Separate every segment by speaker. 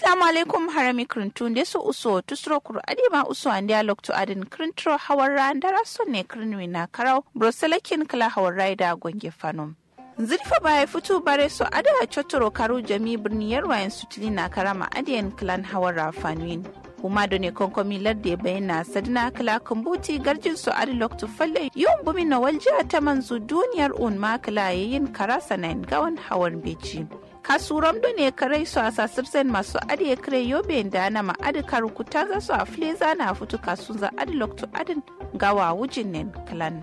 Speaker 1: assalamu alaikum harami krintun de su uso tusro kur adima uso an dialog to adin krintro hawarra ndara sonne krinwi na karau broselakin kala hawarra da gonge fanom zirfa baya fito bare so ada chotoro karu jami birni yarwayen sutili na karama adiyan clan hawarra fanuin kuma da ne konkomi ladde bayyana sadina kala kumbuti garjin su adi loktu falle yawan bumi na waljiya ta manzu duniyar un makala yayin karasa na gawan hawan beci kasuram da ne kare su a sasirsen masu adi kare yobe da na ma'adi karukuta za su a fleza na fito kasun za adi loktu adin gawa wujin nen kalan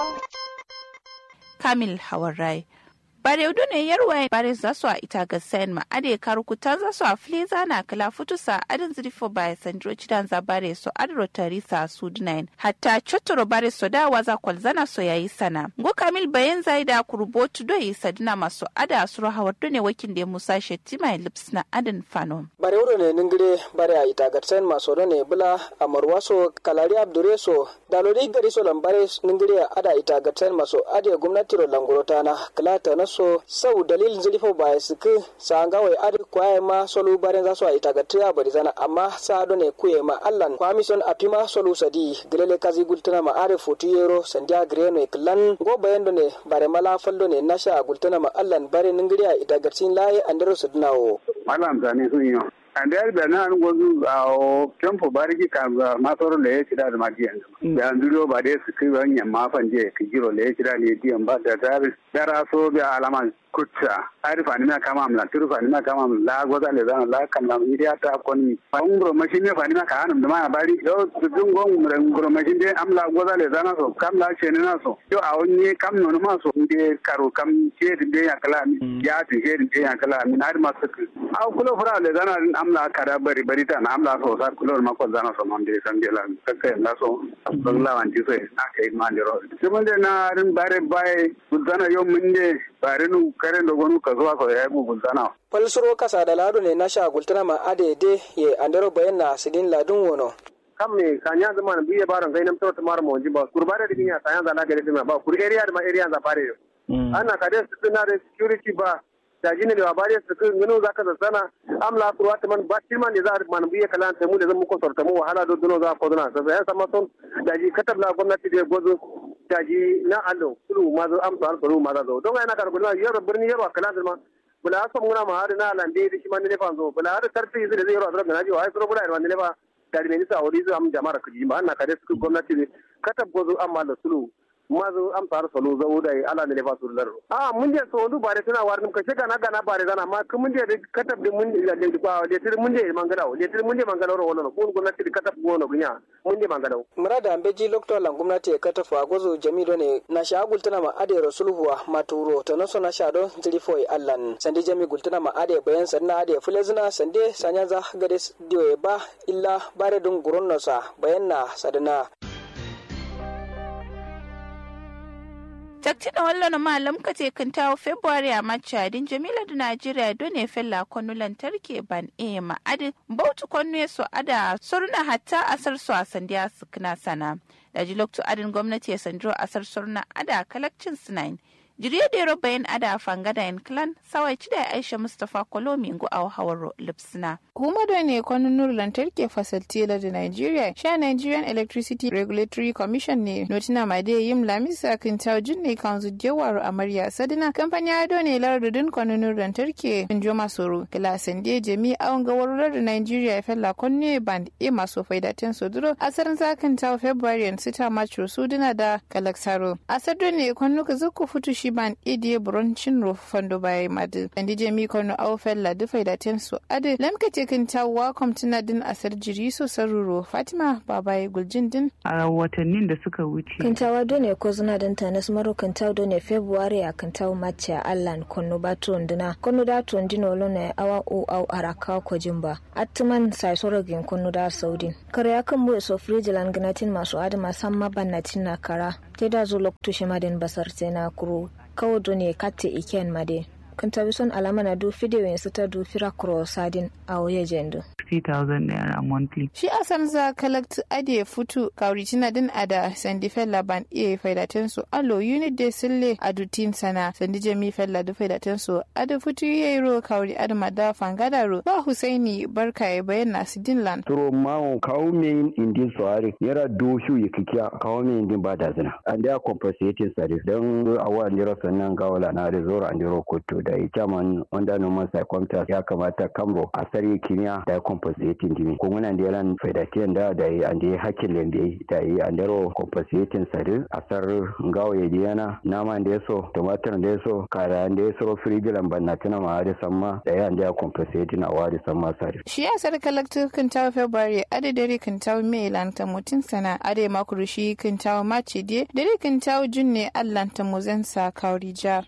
Speaker 1: kamil hawan rai bare udu ne yarwa bare za su a ita ga sayan ma ade karukuta za su a fleza na kala futusa adin zirifo baya sandro cidan za bare so adro tarisa su dinain hatta chotoro bare so da waza kwalzana so yayi sana go kamil bayan zai da kurbotu do yi sadina masu ada suru hawar ne wakin da musa shettima lips na adin fano
Speaker 2: bare udu ne ningire bare a ita ga sayan maso do ne bula amarwaso kalari abdureso dalori gari so lambare ningire ada ita ga sayan maso ade gwamnati ro langurota na kalata na so sau dalilin zilifo ba su ki sa ga wai adi kwaye ma solu barin za su a ita gatiya bari zana amma sa do ne kuye ma allan kwamison a pima solu sadi gilele kazi gultuna ma are fotu yero sandiya greno iklan go bayan do ne bare mala faldo ne nasha gultuna ma allan bare ningiriya ita gatin laye andero su dunawo
Speaker 3: malam zane sun yi and there da na gozu a kempo bariki ka masoro le chida da magi yanzu ya nduro ba dai su kai wanya mafan je ka giro le chida ne diyan ba da dar dara so bi alama kutsa arifa ni na kama amla turufa ni na kama amla goza le zana la kam na idiya ta koni fa ngro machine ne fa ni na ka hanum da ma bari yo dun gon ngro machine de amla goza le zana so kam la che ne na so yo a wonni kam no ma so de karo kam che de ya kala mi ya ti che de ya kala mi na ma su a kulo fura le zana amla kada bari bari ta na amla so sa kulo ma ko zana so mon de san de la kakka la so bangla wan ti so na kai ma de ro kuma de na rin bare bai zana yo mun de bare nu kare da gonu ka zuwa ko ya mu zana
Speaker 2: falsuro kasa da lado ne na sha gultuna ma adede ye andero bayan na sidin ladun wono
Speaker 4: kam me kanya zama na biye baron kai nam tawta mar mo jiba kurbare da binya kanya za lagare dima ba kur area da ma area za fare ana ka da su na da security ba da jini da bare su kun gano zaka da sana amla kurwa ta man ba tilman ne za a man biye kalan ta mu da zan muku sorta mu wahala do duno za ko duna sai ya sama son da ji katabla gwamnati da gozo da ji na allo kulu ma zo amsa alfaru ma za zo don yana kar gulma yaro birni yaro kalan ma bula aso muna ma har na lande da shi man ne fa zo bula har tarfi zai zai yaro da na ji wai suro bula man ne fa da ne sa wuri zo am jama'ar kuji ba na kare su gwamnati katab gozo amma da sulu mazu am tar solo zo da ala ne fa sur lar a mun je so ndu bare tana war ka shega na gana bare zana ma kun mun je katab de mun da de ba de tir mun je mangala de tir mun je mangala ro wono kun gwamnati katab gono gunya mun je mangala
Speaker 2: murada ambeji lokto lan gwamnati ya katafa gozo jamido ne na shagul tana ma ade rasulhuwa maturo to naso na shado zilifoi allan sande jami gultana ma ade bayan sanna ade fulezina sande sanyaza gade dio ba illa bare dun guronnosa bayan na sadana
Speaker 1: takti da wallo malam ka te kan tawo february a machadin jamila da najeriya don ne fella kwanu lantarki ban e ma adi bautu kwanu so ada surna hatta asar su a sandiya su kana sana da ji lokto adin gwamnati ya sandro asar surna ada kalakcin sinain jiriya da yaro bayan ada fangada yan clan sawai ci da aisha mustapha kolomi ngu a hawar lipsina
Speaker 5: kuma da ne kwanunar lantarki fasaltila da nigeria sha nigerian electricity regulatory commission ne notina ma da yin lamisa kan taujin ne kan jawar amarya sadina kamfani ado ne lardudin kwanunar lantarki in jo masoro kilasin da jami awon gawarar da nigeria ya fella kwanne band e maso faidatin soduro asarin zakin tawo february sita march suduna da kalaksaro asar ne kwanuka zuku futu shi ban idi bronchin ro fando bai madu andi jami kwanu awo fella da faidatin su ade lamka cikin tawa kwamtina din asar jiri so saruro fatima babaye guljin din
Speaker 6: a watannin da suka wuce
Speaker 7: kintawa done ko zuna din tanas maro kintawa done february a kintawa mace a allan konno batu ndina konno da to ndino lone awa o au araka ko jimba atman sai sorogin konno da saudin kare akan mu so frijilan ganatin masu adama samma bannatin na kara te da zo lokto shi maden basar sai na kuro kawo done katte iken made kan tabi son alama na du fidiyo yin su ta du fira kuro sadin a oye jendo
Speaker 6: 60,000 naira monthly.
Speaker 5: Shi a san za collect ade futu kauritina din ada sandi fella ban iya faidaten su alo unit de sille adutin sana sandi jami fella du faidaten su ada futu yayi ro kauri ada mada fangada ro ba Husaini barka ya bayan nasu dinlan.
Speaker 8: Turo mawo kawo min indin soare yara do shu yikikia kawo min indin ba da zina. And they are compensating service don awa ndiro sannan gawala na da zoro andiro koto da ita man wanda normal circumstance ya kamata kamro a sari kimiyya da compensating dimi ko muna da yaran faidatiyan da da yi an da hakkin lembe da yi an daro compensating sari a sar gawo ya diyana nama da yaso tumatir da yaso kara da yaso firigilan banna tuna ma da samma da yi an da compensating a wari samma sari.
Speaker 5: Shi ya sar kalaktu kan tawo February ade dare kan tawo May lanta mutum sana ade makuru shi kan tawo March de dare kan tawo Junne allanta muzan sa kauri jar.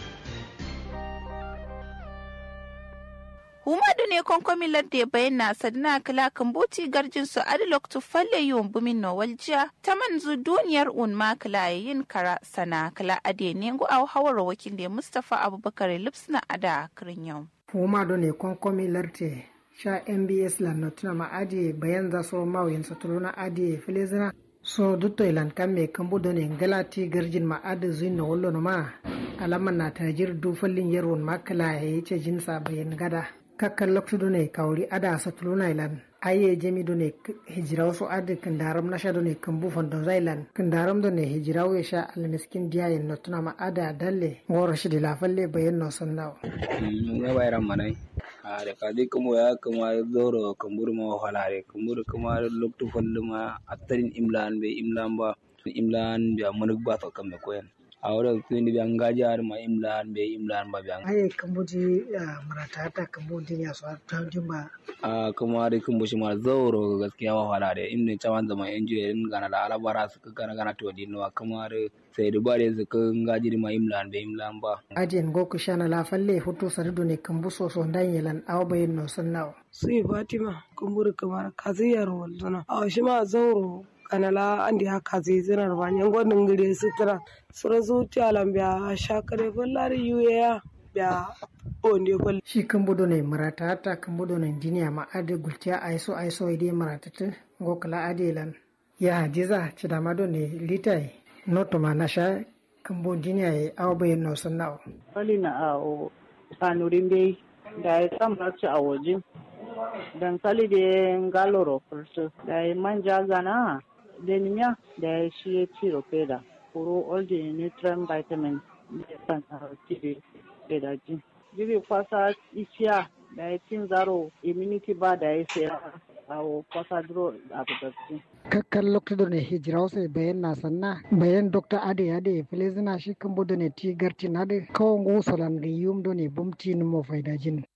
Speaker 1: humadu ne konkomi ladde bayyana sadina kala kambuti garjin su adilok tu falle yiwon bumin no waljiya ta manzu duniyar un ma kala yin kara sana kala ade ne ngu au hawar wakil da mustafa abubakar lipsna ada kirin yau
Speaker 9: humadu ne konkomi larte sha mbs lan notuna ma adi bayan za so mawin satuluna adi filizina so dutto ilan kamme kambudo ne galati garjin ma adi zuin na wallo ma alaman na tajir du fallin yarwon makala ya yi ce jinsa bayan gada kakkan loktudo ne kawri ada satuluna ilan aye jemi do ne hijiraw so adi kandaram nasha do ne kambu fondo zailan kandaram do ne hijiraw ya sha almiskin diya yin notuna ma ada dalle ngoro shi la falle bayan no sannaw
Speaker 10: ya bayram manai a da kadi kuma ya kuma zoro kambur ma halare kambur kuma loktu fallu ma attarin imlan be imlan ba imlan biya munuk ba to kamme koyen a wurin tuni biyan gajar ma imlan be imlan ba biyan
Speaker 9: aye kambuji marata ta kambuji ya so ta jumba
Speaker 10: a kuma da kun bushi ma zauro gaskiya wa halare in ne cawan zaman engineering gana da alabara su gana gana to dinwa kuma da sai da bare su kan gajiri ma imlan be imlan ba
Speaker 9: ajin goku shana la falle hutu sardu ne kambu so so ndan yelan aw bayin no sannaw
Speaker 11: sai fatima kumburu kamar kaziyar walzuna a shi ma zauro kanala andi haka zai zinar ba yan gwadin gire sutura sura zuciya lambiya shakare ballari yuya ya onde bal
Speaker 9: shi kambudo ne marata ta kambudo ne diniya ma ade gultiya aiso aiso ide marata ta gokala ade lan ya hadiza cidamado ne litai noto ma nasha kambo diniya ya awa bayan no sannawo
Speaker 6: Wali na a o sanurin bai da ya samar ci a waje. Dankali da galoro fursu da ya manja gana da nimiya da ya shi ya ci da kuro all the nutrient vitamins da ya san a ci da ji. Jibi kwasa isiya da ya cin zaro immunity ba da ya sai a kwasa duro a budurci.
Speaker 9: kakkan lokto ne hijira sai bayan na sanna bayan dr ade ade filizina shi kan bodo ne ti garti na de kawon gusalan ga yum do ne bumti ni mo faida jin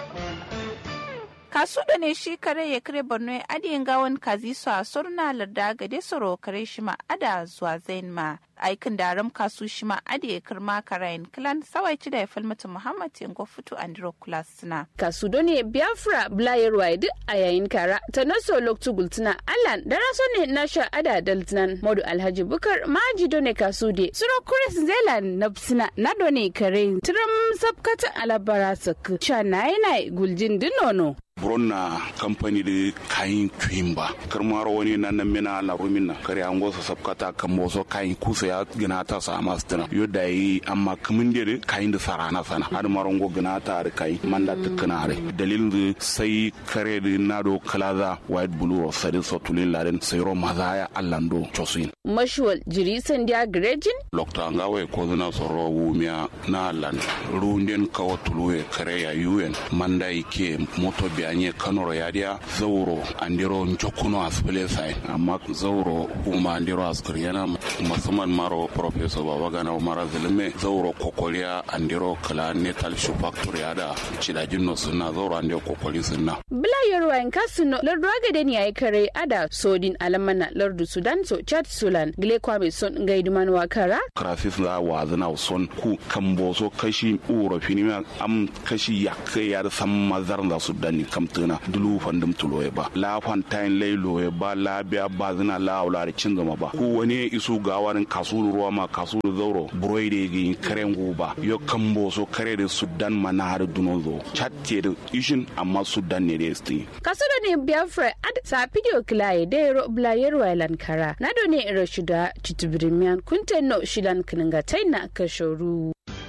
Speaker 1: kasu da ne shi kare ya kare borno ya adiyin gawan kazi su a surna larda gade soro kare shi ma ada zuwa zain ma aikin daram kasu shi ma ade ya kirma karayin kilan sawai ci da ya falmata muhammad yango fito andro kulas suna.
Speaker 12: kasu do ne biafra blayarwa duk a yayin kara ta naso loktu gultuna allan da raso ne na sha ada daltinan modu alhaji bukar maji do ne kasu de suro kuris zelan na suna na do ne kare tiram sabkata alabara sak sha na yana guljin dinono.
Speaker 13: buronna kamfani da kayan tuyin ba karmar wani na nan mina la rumina kare an gosa sabkata kan boso kayan kusa ya gina ta sa masu tana yadda yi amma kamin da kayan da sara na sana har maron go gina ta da kai manda ta kana re dalilin da sai kare da na do kalaza white blue of sadin sotulin laden sai ro maza ya allando chosin
Speaker 12: mashuwal jiri sandiya grejin
Speaker 13: lokta ngawe ko zina soro wumia na lan runden kawo tuluwe kare ya yuen manda ike moto bianye kanoro yadia zauro andiro njokuno asbele sai amma zauro uma andiro askriyana musamman maro professor babagana umara zilime zauro kokolia andiro kala netal shoe factory ada cidajin no sunna zauro andiro kokoli sunna
Speaker 12: bila yorwa en kasuno lardu agade ni ay kare ada sodin alamana lardu sudan so chat sulan gile kwame son ngaiduman wakara
Speaker 13: krasis la wazana son ku kambo so kashi uro fini am kashi yakke ya sam mazar da sudan ni kamtuna dulu fandum tuloye ba la fantain lay loye ba la biya ba zina la aula cin gama ba ku wani isu gawarin kawo kasu ruwa ma kasu zauro buroi da gi karen guba yo kambo so kare da sudan mana har duno zo chatte da ishin amma sudan ne da sti
Speaker 12: kaso da ne biafra ad sa video kilaye da yaro blayero island kara na do ne iro shida chitubirimian kunten no shilan kininga taina kashoru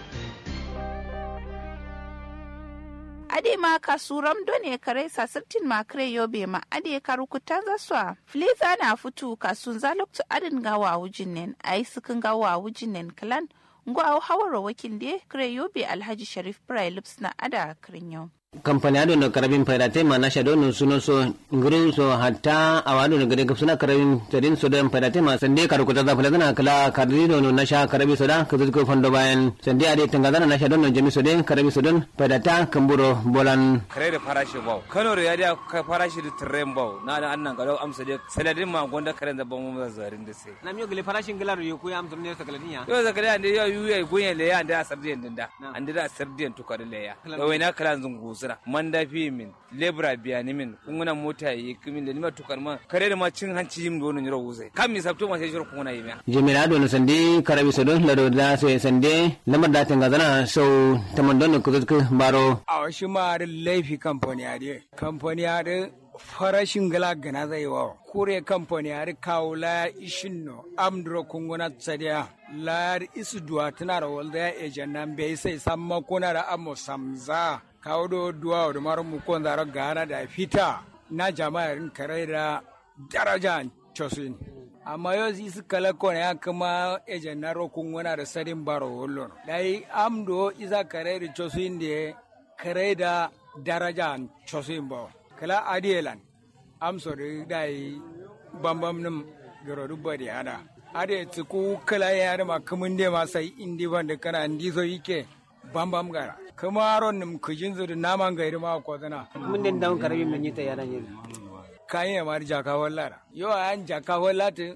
Speaker 1: ade ma kasuram done kare sasirtin ma kare yobe ma ade karukuta zaswa fliza na futu kasun zaluktu adin gawa wujin nen ai sukin gawa wujin nen kalan ngo au hawara wakil de kare yobe alhaji sharif prai lips na ada kirin yau
Speaker 14: kampani ado no karabin pairate ma nasha do no suno so nguru so hatta awado no gade suna karabin tadin so dan pairate ma sande karu ko tada fulana kala kardi do no nasha karabi so da kazu ko fondo bayan sande ade tangada nasha do no jami so den karabi so don pairata kamburo bolan
Speaker 15: kare da farashi bau kano da yadi ka farashi da tren bau na da annan galo amsa de saladin ma gonda karen da bamu zarin da sai
Speaker 14: na miyo gele farashin galar yo ku amsa ne sa galadinya
Speaker 15: yo zakariya ne yo yuye gunye le ya da sardiyan dinda an da sardiyan tukar le ya wai na kala zungu sura man da fi min lebra biya ni min kunguna mota yi kimin da ni ma tukar ma kare da ma cin hanci yim do ni ro wuzai kam mi sabto ma sai shiro kunguna yi ma
Speaker 14: jimira do no sande karabi so don lado da so sande lamar da tanga zana so tamandon ko ko baro
Speaker 16: a shi ma da laifi kamfani ade kamfani ade farashin gala gana zai wa kure kamfani har kawo la ishin no amdro kunguna tsadiya la isu duwa tana da walda ya ejan nan bai sai samma kuna da amo samza kawo do duwa da maru mu kon zaro gana da fita na jama'ar kare da daraja chosin amma yau isu kala kone ya kuma ejan na ro kunguna da sadin baro wollon dai amdo isa kare da chosin da kare da daraja chosin ba kala adielan am sori dai bambam nim goro dubba di hada ade tsiku kala ya da ma kumun de ma sai indi wanda kana ndi so yike bambam gara kuma aron nim kujin zu da naman gairi ma ko zana
Speaker 14: mun den daun karabi mun yita yaran yin
Speaker 16: kayan ya mari jaka wallara yo an jaka wallata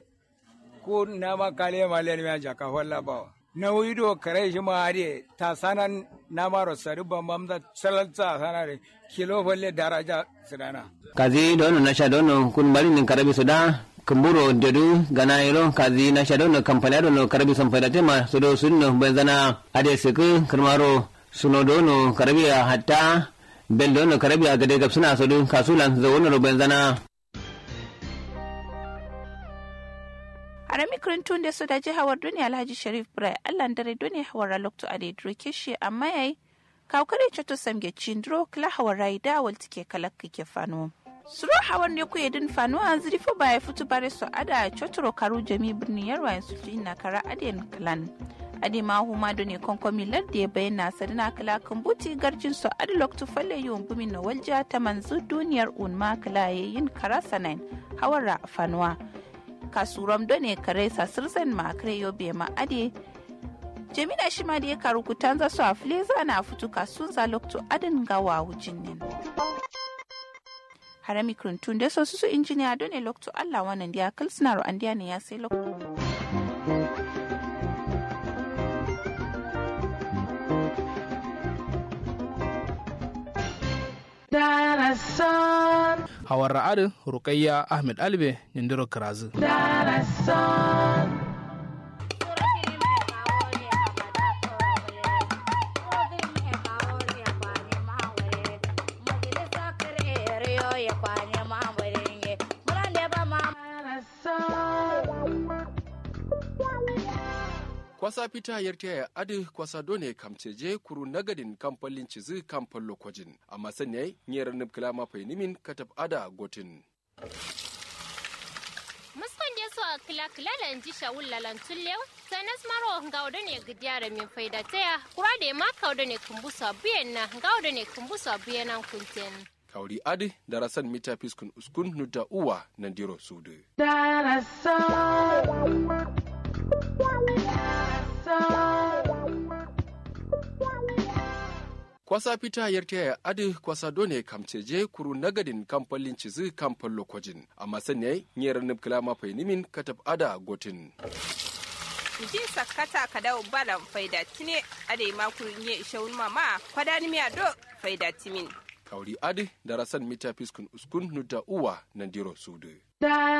Speaker 16: ko nama kale ma le ma jaka walla ba na wido kare shi ma ade ta sanan na maro sari bambam da salalta sanare kilo falle daraja sidana
Speaker 14: kazi dono nasha dono kun bari nin karabi soda kumburo dedu gana iro kazi nasha dono kampani dono karabi son fada tema sodo sunno benzana ade siku kirmaro suno dono karabi hatta bel dono karabi a gade gab suna sodo kasulan zawono ro benzana
Speaker 1: harami kirintun da su da jihawar duniya alhaji sharif brai allan dare duniya hawar lokto a da kishi amma yayi kawkare choto samge chindro kila hawarai da walti ke kalak ke fano suro hawan ne ku yedin fano an ziri fo baya futu bare so ada chotoro karu jami birni yarwa yansu na kara adiyan klan adi ma huma do ne konkomi ladde ya bayyana sadina kala kambuti garjin so adi loktu falle yiwon bumi na walja ta manzu duniyar unma kala yayin kara sanain hawara fanuwa kasuram do ne kare sasirsan ma kare yobe ma adi jemina shi ma da ya karu kutanza su a fileza na fito kasun za lokto adin gawa wujin nin harami kirintun da sosu su injiniya don ne lokto allah wannan da ya kalsina an ne ya sai lokto
Speaker 17: Hawar ra'adin Rukayya Ahmed Albe Nindiro Karazu.
Speaker 18: kwasa fita yarta ya adi kwasa done kamceje kuru nagadin kamfalin cizi kamfan lokojin amma sanya nyera nubkila mafai nimin katab ada gotin
Speaker 19: muskon je so kila kila da inji shawul lalan tullew sanas maro ngawdo ne gidiyara min faida taya kura da ma kawdo ne kumbusa biyan na ngawdo ne kumbusa biyan nan kunten
Speaker 18: kauri adi darasan mita fiskun uskun nuda uwa nandiro sudu kwasa fita yarta ya adi kwasa done kamceje kuru nagadin kamfalin cizi kamfan lokojin amma sanya nyera nubkila mafai nimin katab ada gotin
Speaker 20: ji sakkata ka dawo balan faida tine ade ma kurinye ishawun mama kwadani miya do faida timin
Speaker 18: kauri adi darasan mita fiskun uskun nuda uwa nandiro sudu